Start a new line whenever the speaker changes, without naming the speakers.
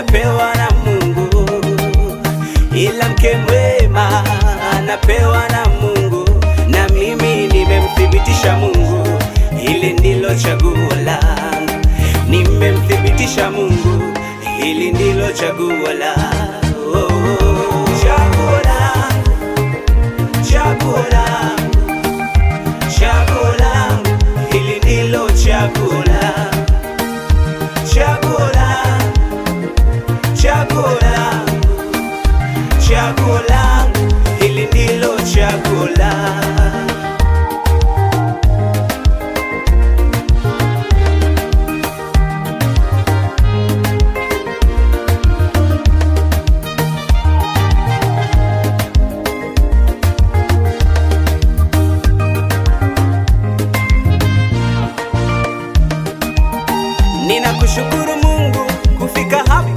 anapewa na Mungu, ila mke mwema anapewa na Mungu, na mimi nimemthibitisha Mungu, hili ndilo chaguo langu. Nimemthibitisha Mungu, hili ndilo chaguo langu. Oh, oh. Chaguo langu, chaguo langu, chaguo langu, hili ndilo chaguo langu. Chaguo langu, chaguo langu, chaguo langu, hili ndilo chaguo langu. Ninakushukuru Mungu kufika hapa